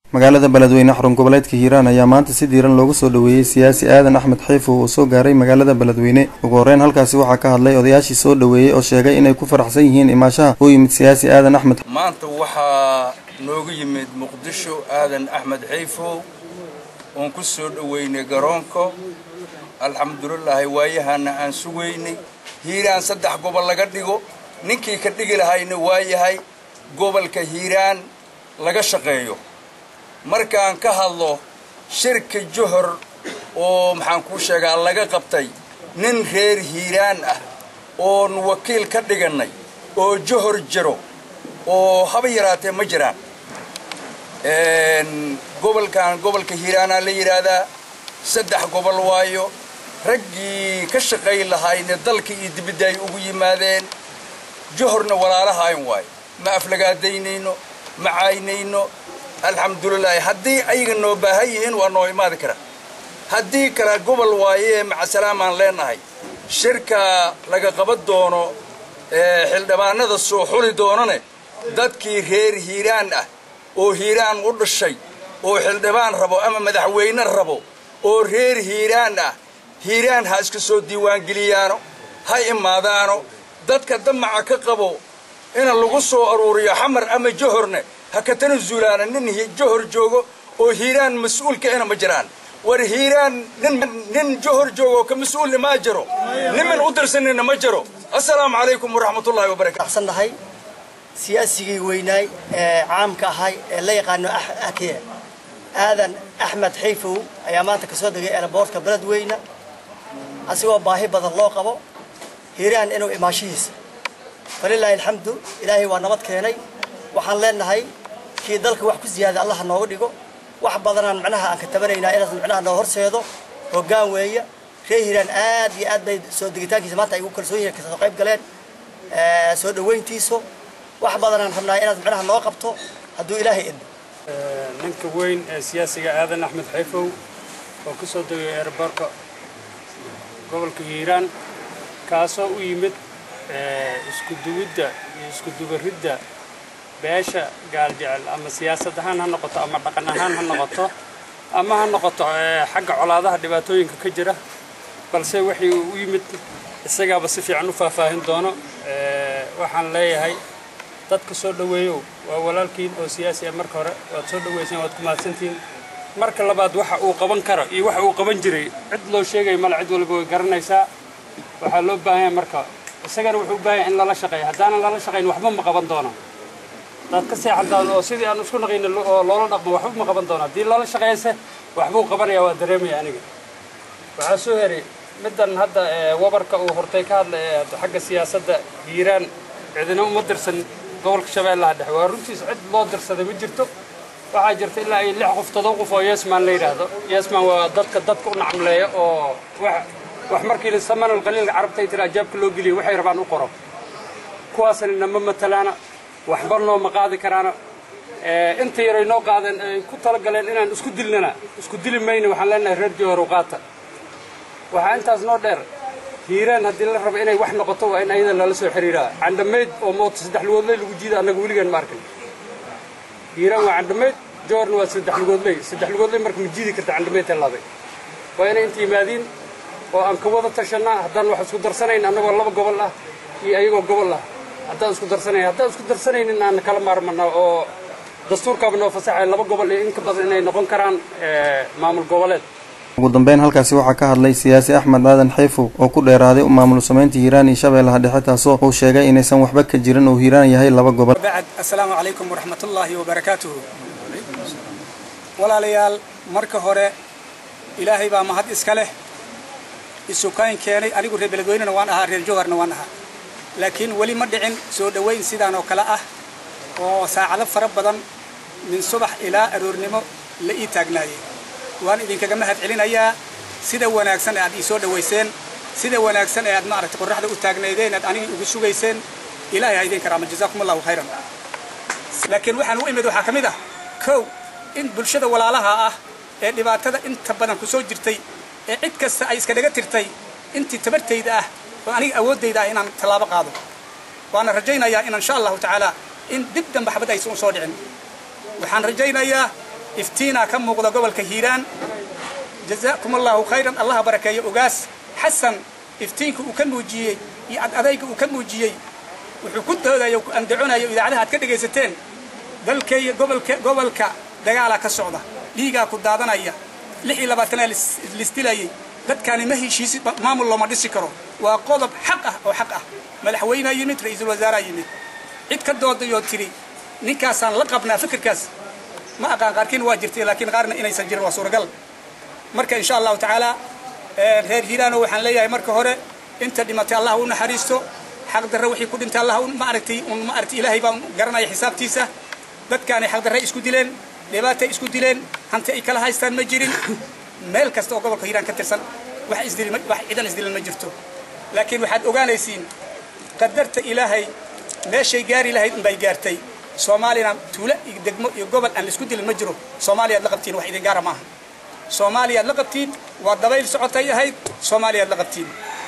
magaalada beledweyne xarun goboleedka hiiraan ayaa maanta si diiran loogu soo dhoweeyey siyaasi aadan axmed xayfow oo soo gaaray magaalada beledweyne ugu horreyn halkaasi waxaa ka hadlay odayaashii soo dhoweeyey oo sheegay inay ku faraxsan yihiin imaashaha u yimid siyaasi aadan axmed maanta waxaa noogu yimid muqdisho aadan axmed xayfow oon ku soo dhoweynay garoonka alxamdulilaahi waayahana aan sugaynay hiiraan saddex gobol laga dhigo ninkii ka dhigi lahayna waa yahay gobolka hiiraan laga shaqeeyo markaan ka hadlo shirka johor oo maxaan kuu sheegaa laga qabtay nin reer hiiraan ah oon wakiil ka dhigannay oo johor jiro oo haba yaraatee ma jiraan gobolkan gobolka hiiraanaa la yidhaahdaa saddex gobol waayo raggii ka shaqayn lahaayna dalka iyo dibidda ay ugu yimaadeen johorna walaalahayn waayo ma aflagaadaynayno ma caynayno alxamdulilaahi haddii ayaga noo baahan yihiin waa noo imaadi kara haddii kale gobol waayee macasalaamaan leenahay shirka laga qaban doono xildhibaanada soo xuli doonane dadkii reer hiiraan ah oo hiiraan u dhashay oo xildhibaan rabo ama madaxweyne rabo oo reer hiiraan ah hiiraan ha iska soo diiwaangeliyaano ha imaadaano dadka damaca ka qabo ina lagu soo aruuriyo xamar ama johorne ha ka tanasulaana nin johor joogo oo hiiraan mas-uulka ina ma jiraan war hiiraan nin johor joogo ka mas-uulna maa jiro niman u dirsanina ma jiro assalaamu calaykum waraxmatullaahi wabarakatu nahay siyaasigii weynaay ee caamka ahay ee la yaqaano akiye aadan axmed xayfow ayaa maanta ka soo degay eelaboortka beledweyne asigoo baahi badan loo qabo hiiraan inuu imaashihiisa falilaahi alxamdu ilaahay waa nabad keenay waxaan leenahay kii dalka wax ku ziyaaday allaha nooga dhigo wax badanaan macnaha aan ka tabanaynaa inaas macnaha noo horseedo hoggaan weeye reer hiiraan aad iyo aad bay soo degitaankiisa maanta ay ugu kalsoon yihiin kasoo qayb galeen soo dhoweyntiisu wax badanaan rabnaa inaad macnaha noo qabto hadduu ilaahay idmo ninka weyn ee siyaasiga aadan axmed xayfow oo ku soo degay eeraboorka gobolka hiiraan kaasoo u yimid isku duwidda iyo isku dubaridda beesha gaaljecel ama siyaasad ahaan ha noqoto ama dhaqan ahaan ha noqoto ama ha noqoto xagga colaadaha dhibaatooyinka ka jira balse waxay u yimid isagaaba si fiican u faahfaahin doono waxaan leeyahay dadka soo dhoweeyow waa walaalkiin oo siyaasi ah marka hore waad soo dhoweyseen waad ku mahadsantihiin marka labaad waxa uu qaban karo iyo waxa uu qaban jiray cid loo sheegaya male cid walba way garanaysaa waxaa loo baahan yahay marka isagana wuxuu u baahan yahay in lala shaqeeyo haddaanan lala shaqayn waxba ma qaban doono hadaad ka seexataan oo sidii aan isku naqayna oo loola dhaqmo waxba ma qaban doono haddii lala shaqeeyse waxbuu qabanaya waa dareemaya aniga waxaa soo heray middan hadda wabarka uu hortay ka hadla ee xagga siyaasadda hiiraan cidina uma dirsan gobolka shabeellaha dhexe waa runtiis cid loo dirsaday ma jirto waxaa jirta ilaa ay lix qof todoba qof oo yesman la yidhaahdo yesman waa dadka dadka u nacamleeya oo wax wax markii samanal qaliilka carabtay tira ajaabka loo geliyo waxay rabaan u qoro kuwaasna nama matalaana waxba nooma qaadi karaana inta yaray noo qaadeen ay ku talagaleen inaan isku dilnana isku dili mayna waxaan leenahay reer jowhar qaata waxaa intaas noo dheer hiiraan haddii la rabo inay wax noqoto waa in ayada lala soo xiriiraa candhamayd oo mooto saddex lugoodley lagu jiida annaga weligaan ma arkin hiiraan waa candhamayd jowharna waa saddex lugoodley saddex lugoodley marka ma jiidi karta candhamaydta laabay waa inay inta yimaadiin oo aan ka wada tashannaa haddaan wax isku darsanayn annagoo laba gobol ah iyo ayagoo gobol ah haddaan isku darsanayn haddaan isku darsanaynin aan kala maarmana oo dastuurkaaba noo fasaxay laba gobol iyo in ka badan inay noqon karaan maamul goboleed ugu dambeyn halkaasi waxaa ka hadlay siyaasi axmed aadan xayfow oo ku dheeraaday maamul samaynta hiiraan iyo shabeellaha dhexe taasoo uu sheegay inaysan waxba ka jirin oo hiiraan yahay laba gobol bacd assalaamu calaykum waraxmatullaahi wabarakaatuhu walaalayaal marka hore ilaahay baa mahad iska leh isukayn keenay anigu reer beledweynena waan ahaa reer jowharna waan ahaa laakiin weli ma dhicin soo dhowayn sidaan oo kale ah oo saacado fara badan min subax ilaa aroornimo la ii taagnaayey waan idinkaga mahad celinayaa sida wanaagsan ee aad ii soo dhowayseen sida wanaagsan ee aad maaragtay qorraxda u taagnaydeen aad anigii ugu sugayseen ilaahay ha idin karaama jazaakum allahu khayran laakiin waxaan u imid waxaa ka mid ah kow in bulshada walaalaha ah ee dhibaatada inta badan ku soo jirtay ee cid kasta ay iska dhaga tirtay intii tabartayda ah oo aniga awooddayda ah inaan tallaabo qaado waana rajaynayaa in insha allahu tacaala in dib dambe xabad aysan u soo dhicin waxaan rajaynayaa iftiinaa ka muuqda gobolka hiiraan jazaakum allahu khayran allaha barakeeyo ogaas xasan iftiinka uu ka muujiyey iyo adadayga uu ka muujiyey wuxuu ku doodayo ku andaconayo idaacadaha aad ka dhegaysateen dalkay gobolka gobolka dagaalaa ka socda dhiigaa ku daadanaya lix iyo labaatanaa lisdilayay dadkaani ma heshiisi maamul looma dhisi karo waa qodob xaq ah oo xaq ah madaxweynea yimid ra-iisul wasaaraa yimid cid ka doodayoo tiri ninkaasaan la qabnaa fikirkaas ma aqaan qaarkiin waa jirtay laakiin qaarna inaysan jirin waa suuragal marka insha allahu tacaala reer hiiraano waxaan leeyahay marka hore inta dhimatay allah u naxariisto xaq darre wixii ku dhintay allah maaragtay un maaragtay ilaahay baan garanaya xisaabtiisa dadkaanay xaq darre isku dileen dhibaatay isku dileen hanti ay kala haystaan ma jirin meel kasta oo gobolka hiiraan ka tirsan wax isdil wax ciidan isdilan ma jirto laakiin waxaad ogaanaysiin qadarta ilaahay meeshay gaari lahayd unbay gaartay soomaaliyana tuulo iyo degmo iyo gobol aan laisku dilin ma jiro soomaaliyaad la qabtiin wax idin gaara maaha soomaaliyaad la qabtiin waa dabayl socotay ahayd soomaaliyaad la qabtiin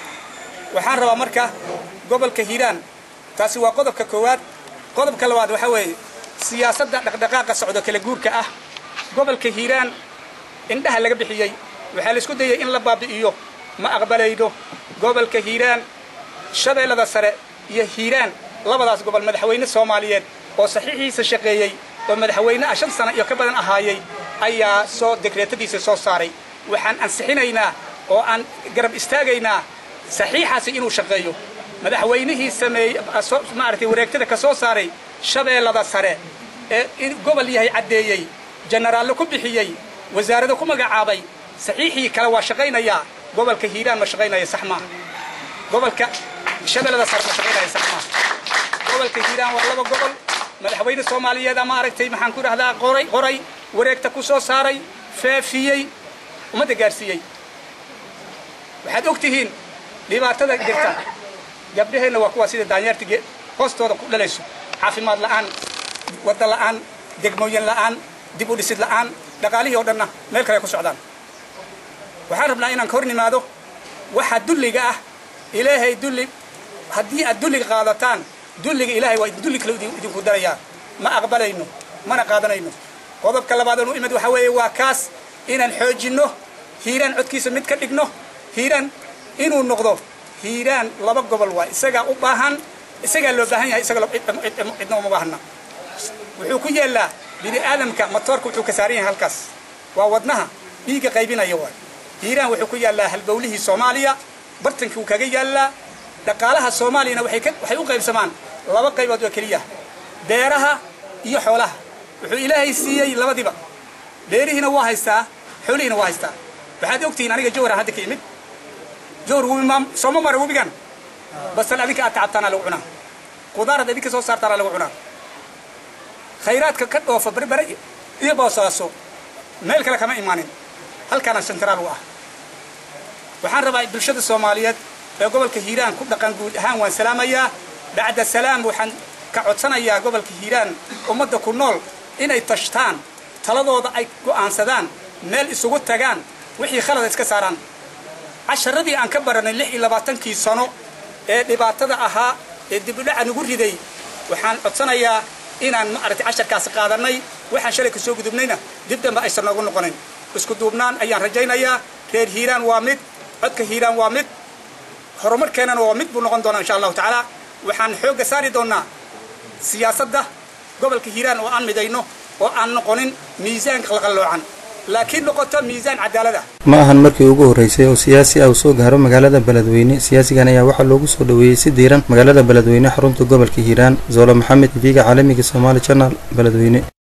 waxaan rabaa marka gobolka hiiraan taasi waa qodobka koowaad qodobka labaad waxaa weeye siyaasadda dhaqdhaqaaqa socdo kala guurka ah gobolka hiiraan indhaha laga bixiyey waxaa laisku dayay in la baabi'iyo ma aqbalayno gobolka hiiraan shabeellada sare iyo hiiraan labadaas gobol madaxweyne soomaaliyeed oo saxiixiisa shaqeeyey oo madaxweyne ah shan sano iyo ka badan ahaayey ayaa soo dekreetadiisa soo saaray waxaan ansixinaynaa oo aan garab istaagaynaa saxiixaasi inuu shaqeeyo madaxweynihii sameeyey maaragtay wareegtada ka soo saaray shabeellada sare ee in gobol yahay caddeeyey jenaraallo ku bixiyey wasaarado ku magacaabay saxiixii kale waa shaqaynayaa gobolka hiiraan ma shaqaynaya sax maaha gobolka shabeellada sare ma shaqaynaya sax maaha gobolka hiiraan waa laba gobol madaxweyne soomaaliyeeda maaragtay maxaan ku dhahdaa qoray qoray wareegta ku soo saaray faafiyey ummadda gaarsiiyey waxaad og tihiin dhibaatada jirta gabdhaheenna waa kuwaa sida daanyeerta hoostooda ku dhalayso caafimaad la'aan wadda la'aan degmooyin la'aan dib u dhisid la'aan dhaqaalihii oo dhanna meel kale ay ku socdaan waxaan rabnaa inaan ka hor nimaado waxa dulliga ah ilaahay dulli haddii aad dulliga qaadataan dulliga ilaahay waa dulli kale idinku darayaa ma aqbalayno mana qaadanayno qodobka labaad anu imid waxaa weeye waa kaas inaan xoojinno hiiraan codkiisa mid ka dhigno hiiraan inuu noqdo hiiraan laba gobol waa isagaa u baahan isagaa loo baahan yahay isaga cidna uma baahna wuxuu ku yeellaa bini aadamka matoorka wuxuu ka saaran yahay halkaas waa wadnaha dhiigga qaybinaya waay hiiraan wuxuu ku yaallaa halbowlihii soomaaliya bartankii wuu kaga yaallaa dhaqaalaha soomaaliyana waxay u qaybsamaan laba qaybood oo keliya beeraha iyo xoolaha wuxuu ilaahay siiyey labadiba beerihiina waa haystaa xoolihiina waa haystaa waxaad ogtihiin aniga jawhar hadda ka imid jawhar webi maam sooma mara webigan basal adinka aad tacabtaanaa lagu cunaa qudaarad adinka soo saartaanaa lagu cunaa khayraadka ka dhoofa berbere iyo boosaaso meel kale kama imaanin halkaana sentaraal u ah waxaan rabaa bulshada soomaaliyeed ee gobolka hiiraan ku dhaqan guud ahaan waan salaamayaa bacda salaam waxaan ka codsanayaa gobolka hiiraan ummadda ku nool inay tashtaan taladooda ay go'aansadaan meel isugu tagaan wixii khalada iska saaraan casharadii aan ka baranay lix iyo labaatankii sano ee dhibaatada ahaa ee dibudhaca nagu riday waxaan codsanayaa inaan maaragtay casharkaasi qaadanay waxaan shalay ka soo gudubnayna dib dambe aysan noogu noqonin isku duubnaan ayaan rajaynayaa reer hiiraan waa mid codka hiiraan waa mid horumarkeennana waa mid buu noqon doonaa insha allahu tacaala waxaan xoogga saari doonnaa siyaasadda gobolka hiiraan oo aan midayno oo aan noqonin miisaan qalqalloocan laakiin noqoto miisaan cadaalad ah ma ahan markii ugu horreysay oo siyaasi ah uu soo gaaro magaalada beledweyne siyaasigan ayaa waxaa loogu soo dhoweeyey si diiran magaalada beledweyne xarunta gobolka hiiraan zoolo maxamed tv-ga caalamiga somaali janal beledweyne